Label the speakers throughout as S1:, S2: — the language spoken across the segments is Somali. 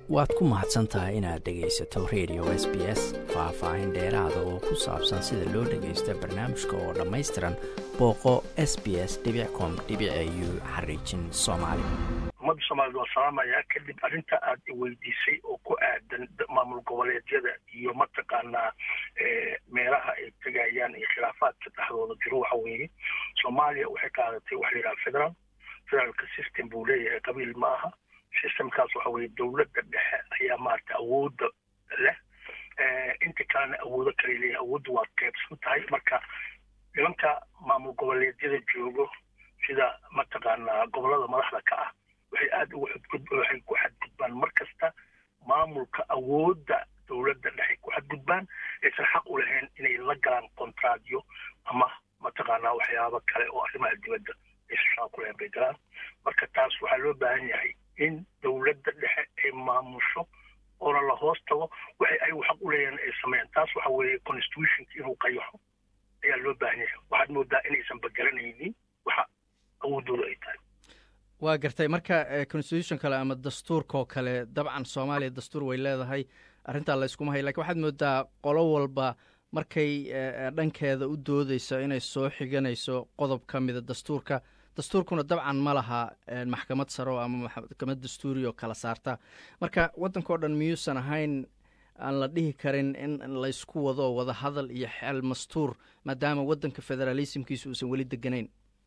S1: waad ku mahadsan tahay inaad dhegaysato radio s b s faah-faahin dheeraada oo ku saabsan sida loo dhagaysto barnaamijka oo dhammaystiran booqo s b s com u xariijin soomaali
S2: ummadda soomaaliyed waa salaamayaa kadib arrinta aad weydiisay oo ku aadan maamul goboleedyada iyo mataqaanaa meelaha ay tegayaan iyo khilaafaadka dhexdooda jiro waxa weeye soomaaliya waxay qaadatay waxa la yidhaha federal federaalka system buu leeyahay qabiil ma aha systemkaas waxa weeye dowladda dhexe ayaa maarata awoodda leh inta kalena awoodo kale leeyahay awoodda waa qaybsan tahay marka nimanka maamul goboleedyada joogo sida mataqaanaa gobolada madaxda ka ah waxay aada ugu xadgud waxay ku xadgudbaan mar kasta maamulka awoodda dowladda dhexe ku xadgudbaan aysan xaq u lahayn inay la galaan kontraadyo ama mataqaanaa waxyaabo kale oo arrimaha dibadda aysan shaqa ku lahayn bay galaan marka taas waxaa loo baahan yahay in dowladda dhexe ay maamusho oona la hoos tago waxay ayagu xaq u leeyahin ay sameeyaan taas waxa weeye constitutionka inuu qayaxo ayaa loo baahan yahay waxaad moodaa inaysan begelanaynin waxa awoodooda ay tahay
S1: waa gartay marka constitution kale ama dastuurkaoo kale dabcan soomaaliya dastuur way leedahay arrintaa layskuma hay lakin waxaad moodaa qolo walba markay dhankeeda u doodeyso inay soo xiganayso qodob ka mida dastuurka dastuurkuna dabcan ma laha maxkamad saro ama maxkamad dastuuri oo kala saarta marka waddanka o dhan miyuusan ahayn aan la dhihi karin in laysku wado wada hadal iyo xeel mastuur maadaama waddanka federalismkiisa uusan weli deganayn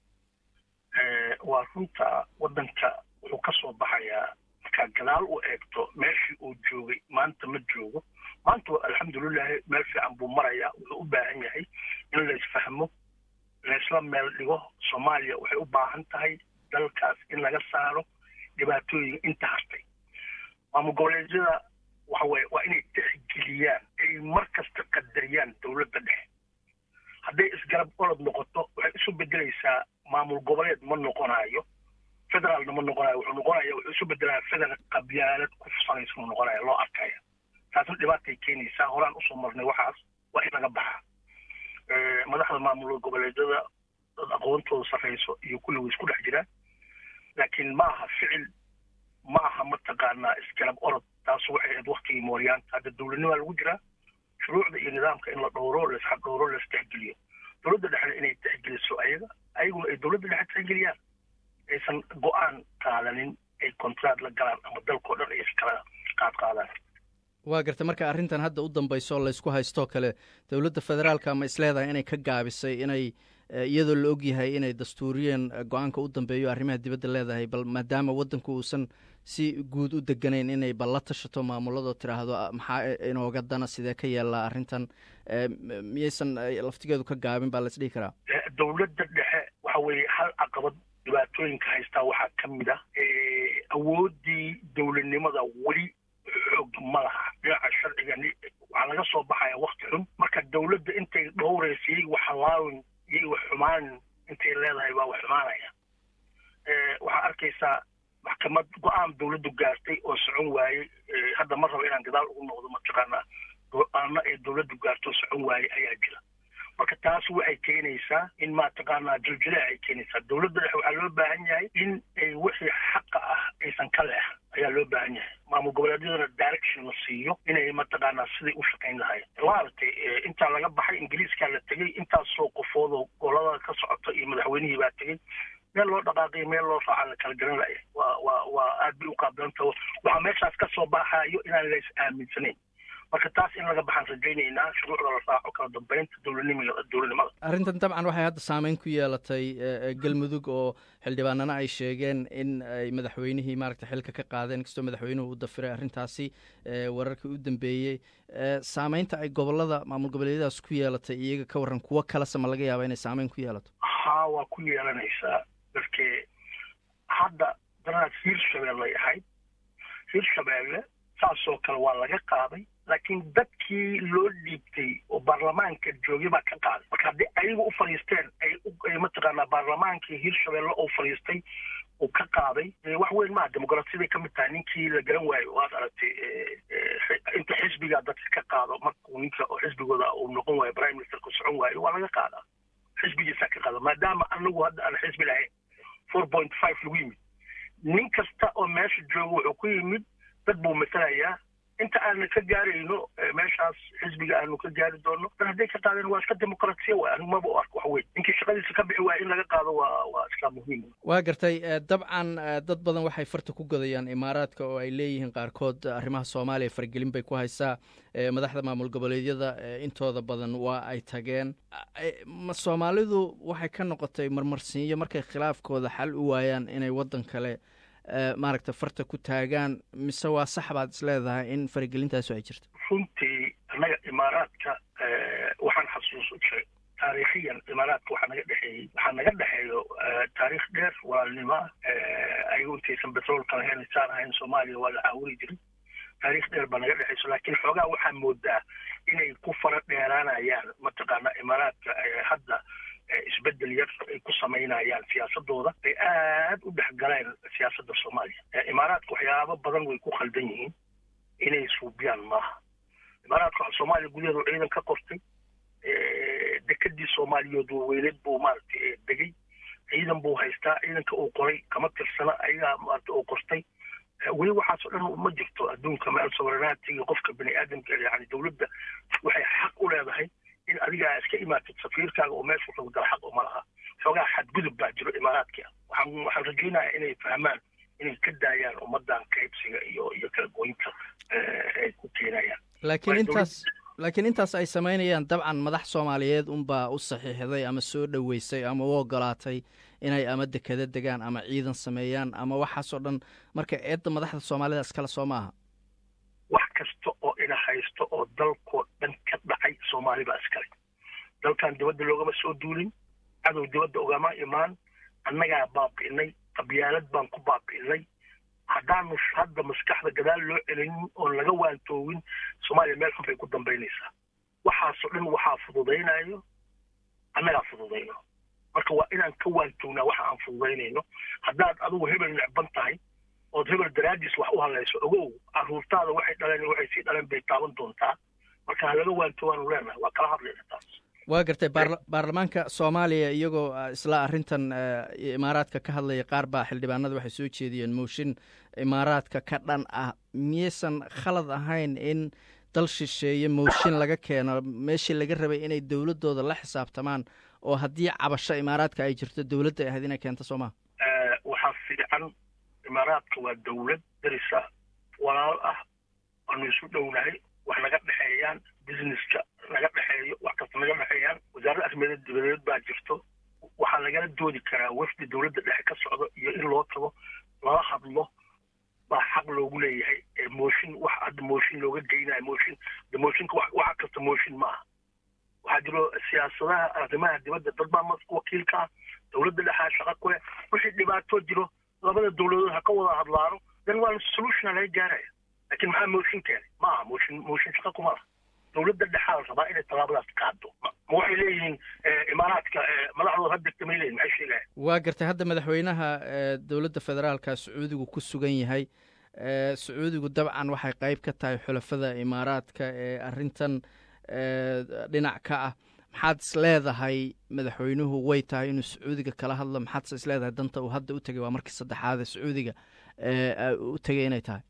S2: waa runta waddanka wuxuu ka soo baxayaa markaa gadaal u eegto meeshii uu joogay maanta ma joogo maanta alxamdulilahi meel fiican buu marayaa wuxuu u baahan yahay in laysfahmo laysla meel dhigo soomaaliya waxay u baahan tahay dalkaas in laga saaro dhibaatooyin inta hartay maamul goboleedyada waxa weye waa inay tixgeliyaan ay mar kasta qadariyaan dowladda dhexe hadday isgarab olod noqoto waxay isu bedelaysaa maamul goboleed ma noqonayo federaalna ma noqonayo wuxuu noqonaya wuxuu isu bedelaya federal qabyaalad ku fusanaysa uu noqonaya loo arkaya taasna dhibaatay keenaysaa horaan usoo marnay waxaas waa in laga baxa madaxda maamul goboleedyada dad aqoontooda sarrayso iyo kulligu isku dhex jiraan laakiin ma aha ficil ma aha mataqaanaa isgarab orod taas waxay ahayd waktigii mooryaanta hadda dowladnimaa lagu jiraa shuruucda iyo nidaamka in la dhowro laisxaq dhowro laistexgeliyo dowladda dhexna inay texgeliso ayaga ayaguna ay dowladda dhexe texgeliyaan aysan go-aan qaadanin ay kontraad la galaan ama dalkao dhan ay iskala qaad qaadaan
S1: waa gartay marka arrintan hadda u dambayso laysku haystoo kale dowladda federaalka ma isleedahay inay ka gaabisay inay iyadoo la ogyahay inay dastuuriyeen go-aanka u dambeeyo arrimaha dibadda leedahay bal maadaama waddanku uusan si guud u deganayn inay bal la tashato maamuladoo tiraahdo maxaa inooga dana sidee ka yeellaa arrintan miyaysan laftigeedu ka gaabin baa laisdhihi karaa
S2: dowladda dhexe waxa weeye hal caqabad dhibaatooyinka haystaa waxaa ka mid ah awooddii dowladnimada weli xoog ma laha dhinaca sharciga waxaa laga soo baxaya wakti xun marka dowladda intay dhowraysa iyaga wax halaawin iyaga wax xumaan intay leedahay baa wax xumaanaya waxaa arkaysaa maxkamad go-aan dowladdu gaartay oo socon waayey hadda ma rabo inaan gadaal ugu noqdo mataqaanaa go-aano ay dowladdu gaarto socon waayey ayaa jira marka taas waxay keenaysaa in mataqaanaa jiljilaac ay keenaysaa dowladda dhexe waxaa loo baahan yahay in ay wixii xaqa ah aysan ka leexan ayaa loo baahan yahay maamul goboleedyadana direction la siiyo inay mataqaanaa siday u shaqayn lahayd maaragtay intaa laga baxay ingiriiskaa la tegey intaasoo qofoodoo golada ka socota iyo madaxweynihii baa tegey meel loo dhaqaaqay meel loo raaca la kala garan laya waa waa waa aad bay u qaabdanta waxaa meeshaas ka soo baxayo inaan la is aaminsanayn marka taas in laga baxaan rajaynaynaa shuruucda la raaco kala dambeynta dowladnimada dowladnimada
S1: arrintan dabcan waxay hadda saameyn ku yeelatay galmudug oo xildhibaanana ay sheegeen in ay madaxweynihii maaragta xilka ka qaadeen inkastoo madaxweynuhu u dafiray arrintaasi wararkii u dambeeyey saameynta ay gobolada maamul goboleedyadaas ku yeelatay iyaga ka warran kuwo kalese ma laga yaaba inay saameyn ku yeelato
S2: haa waa ku yeelanaysaa darkee hadda danaad hiirshabeellay ahayd hiirshabeelle saasoo kale waa laga qaaday laakiin dadkii loo dhiibtay oo baarlamaanka joogay baa ka qaaday marka haddii ayagu u fadhiisteen ay mataqaanaa baarlamaankii hiirshabeelle oo fadhiistay uu ka qaaday wax weyn maaha dimuqraasiyaday ka mid tahay ninkii la garan waayo waad aragtay inta xisbigaa dadka ka qaado markuu ninka oo xisbigooda uu noqon waayo prime ministerku socon waayo waa laga qaadaa xisbigiisaa ka qaada maadaama anagu hadda aan xisbi lahayn four point five lagu yimid nin kasta oo meesha jooga wuxuu ku yimid dad buu matalayaa inta aanu ka gaarayno meeshaas xisbiga aanu ka gaari doono dan hadday ka qaadeen waa iska dimuqraasiya waay anigu maba u arko wax weyn ninkii shaqadiisa ka bixi waaya in laga qaado waa waa iska muhiim
S1: waa gartay dabcan dad badan waxay farta ku godayaan imaaraadka oo ay leeyihiin qaarkood arrimaha soomaaliya fargelin bay ku haysaa madaxda maamul goboleedyada intooda badan waa ay tageen soomaalidu waxay ka noqotay marmarsiinyo markay khilaafkooda xal u waayaan inay waddan kale maaragta farta ku taagaan mise waa sax baad is leedahay in faragelintaasu ay jirto
S2: runtii annaga imaaraadka waxaan xasuusa taariikhiyan imaaraadka waxaa naga dhexeeyey waxaa naga dhexeeyo taariikh dheer walaalnimo ayagu intaysan betroolka lahayn saan ahayn soomaaliya waa la caawuri jiray taariikh dheer baa naga dhexeyso laakiin xoogaa waxaa moodaa inay ku fara dheeraanayaan mataqaana imaaraadka hadda isbedel yar ay ku samaynayaan siyaasadooda ay aad u dhex galeen siyaasadda soomaaliya imaaraadka waxyaabo badan way ku khaldan yihiin inay suubiyaan maaha imaaraadka soomaaliya gudaheedu ciidan ka qortay dekadii soomaaliyeed weyneed buu maaragtay degay ciidan buu haystaa ciidanka uu qoray kama tirsana ayagaa maarata uu qortay weli waxaasoo dhan ma jirto adduunka meel soverenaatiga qofka bani aadamka yani dowladda waxay xaq u leedahay in adiga iska imaatid safiirkaaga oo meesha wuxuu dala xaq uma laha xoogaa xadgudub baa jiro imaaraadka waxaan waxaan rajaynayaa inay fahmaan inay ka daayaan ummadan qaybsiga iyo iyo kala goynta ay ku keenayaan
S1: laakiin intaas laakiin intaas ay samaynayaan dabcan madax soomaaliyeed unbaa u saxiixday ama soo dhoweysay ama u ogolaatay inay ama dekada degaan ama ciidan sameeyaan ama waxaasoo dhan marka eedda madaxda soomaalida iskale soo maaha
S2: wax kasta oo ina haysto oo dalkoo dhan ka dhacay soomaali baa iskale dalkan dibadda loogama soo duulin cadow dibadda ogama imaan annagaa baabi'inay qabyaalad baan ku baabi'inay haddaanu hadda maskaxda gadaal loo celinin oon laga waantoogin soomaaliya meel xun bay ku dambaynaysaa waxaasoo dhan waxaa fududaynayo annagaa fududayno marka waa inaan ka waantoognaa waxa aan fududaynayno haddaad adigu hebel necban tahay ood hebel daraadiis wax u hadlayso ogow caruurtaada waxay dhaleen waxay sii dhaleen bay taaban doontaa marka ha laga waantoogaanu leenahay waa kala hadlayna taas
S1: waa gartay baarlamaanka soomaaliya iyagoo isla arrintan imaaraadka ka hadlaya qaar baa xildhibaanada waxay soo jeediyeen mooshin imaaraadka ka dhan ah miyaysan khalad ahayn in dal shisheeye mooshin laga keeno meeshii laga rabay inay dowladdooda la xisaabtamaan oo haddii cabasho imaaraadka ay jirto dowladda ay ahayd inay keento soo maha
S2: waxaa fiican imaaraadka waa dowlad darisa walaal ah aanu isu dhownahay wax naga dhexeeyaan businesska naga dhexeeyo wax kasta naga dhexeeyaan wasaaradda arrimeed dibadeed baa jirto waxaa lagala doodi karaa wafdi dowladda dhexe ka socdo iyo in loo tago lala hadlo baa xaq loogu leeyahay mooshin wax hadda mooshin looga geynayo mooshin de mooshinka waxa kasta mooshin maaha waxaa jiro siyaasadaha arrimaha dibadda dad baa wakiilka ah dowladda dhexaa shaqa ku leh wixii dhibaato jiro labada dowladood ha ka wada hadlaano dan waa solutiona laga gaaraya laakiin maxaa mooshin keenay ma aha mooshin mooshin shaqa kuma laha dowladda dhexaa la rabaa inay tallaabadaas qaado ma waxay leeyihiin imaaraadka madaxdooda ha degta may leeyihin maxay sheegaya
S1: waa gartay hadda madaxweynaha dowladda federaalka sacuudigu ku sugan yahay sacuudigu dabcan waxay qayb ka tahay xulafada imaaraadka ee arrintan dhinac ka ah maxaad is leedahay madaxweynuhu way tahay inuu sacuudiga kala hadlo maxaadse is leedahay danta uu hadda u tegay waa markii saddexaade sacuudiga u tegay inay tahay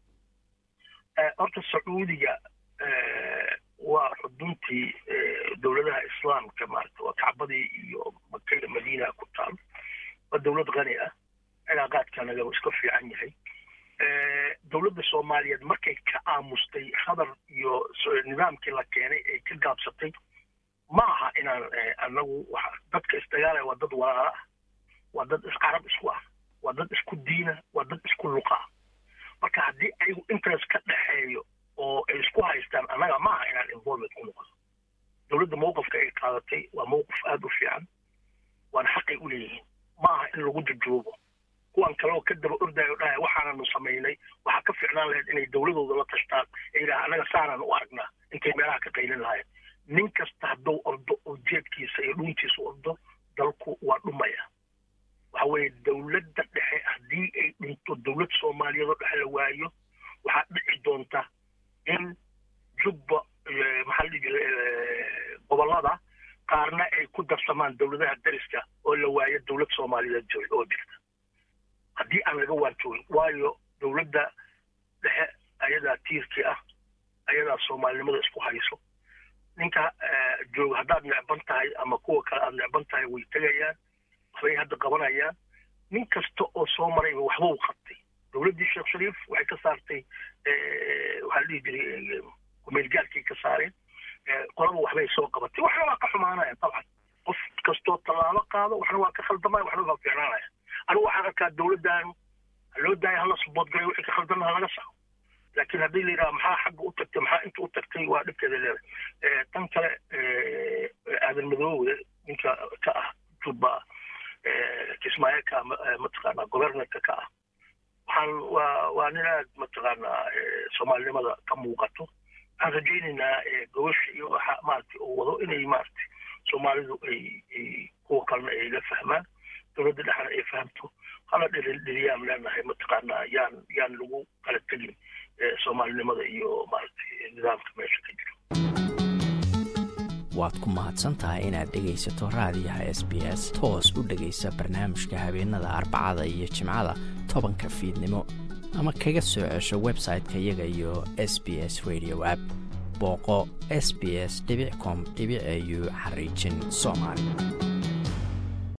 S2: horta sacuudiga waa xuduntii dowladaha islaamka maarata waa kacbadii iyo maka iyo madiina ku taal waa dowlad qani ah cilaaqaadkanagaba iska fiican yahay dowladda soomaaliyeed markay ka aamustay hadar iyo nidaamkii la keenay ay ka gaabsatay ma aha inaan anagu dadka isdagaalaya waa dad walaala ah waa dad iscarab isku ah waa dad isku diina waa dad isku luqa ah marka haddii ayagu interest ka dhexeeyo oo ay isku haystaan annaga ma aha inaan involvement ku noqono dowladda mawqifka ay qaadatay waa mawqif aada u fiican waana xaqay u leeyihiin ma aha in lagu jajoobo kuwan kale oo ka daba ordayo dhahaya waxaananu samaynay waxaa ka fiicnaan lahayd inay dowladooda la tashtaan ee yidhaha annaga saanaan u aragnaa intay meelaha ka qaylin lahayen nin kasta hadduu ordo oo jeedkiisa iyo dhuuntiisa ordo dalku waa dhumaya waxa weeye dowladda dhexe haddii ay dhinto dowlad soomaaliyeed oo dhexe la waayo waxaa dhici doonta in jubba maxaa la dhihi jiray gobollada qaarna ay ku darsamaan dowladaha dariska oo la waayo dowlad soomaaliyeed oo jirta haddii aan laga waantoogin waayo dowladda dhexe tiirkii ah ayadaa soomaalinimada isku hayso ninka jooga haddaad necban tahay ama kuwa kale aad necban tahay way tegayaan waxbay hadda qabanayaan nin kasta oo soo marayba waxba u qabtay dowladdii sheekh shariif waxay ka saartay waxaa la dhihi jiray kumeelgaalkii ka saareen qolaba waxbay soo qabatay waxna waa ka xumaanaya dabcan qof kastoo tallaabo qaado waxna waa ka khaldamaya waxna waa fiicnaanaya anigu waxaan arkaa dowladdan loo daaya hala suboodgalay wixii ka khaldana halaga saxo laakiin haddii la yidhaha maxaa xagga u tagtay maxaa inta u tagtay waa dhibkeeda leedahay tan kale aadan madoowe ninka ka ah jubba kismaayo ka mataqaanaa governorka ka ah waxaan waa waa nin aad mataqaanaa soomaalinimada ka muuqato waxaan rajaynaynaa gobasha iyo waxa maaragtay uu wado inay maaragtay soomaalidu ay kuwa kalena ay la fahmaan dowladda dhexna ay fahamto hala dhiliyaan leenahay mataqaanaa yaan yaan lagu kala tegin soomaalinimada iyo maaragtay nidaamka meesha ka jiro
S3: waad ku mahadsan tahay inaad dhegaysato raadiyaha s b s toos u dhegaysa barnaamijka habeenada arbacada iyo jimcada tobanka fiidnimo ama kaga soo cesho website-ka iyaga iyo s b s radio app booqo s b s com au xariijin soomaali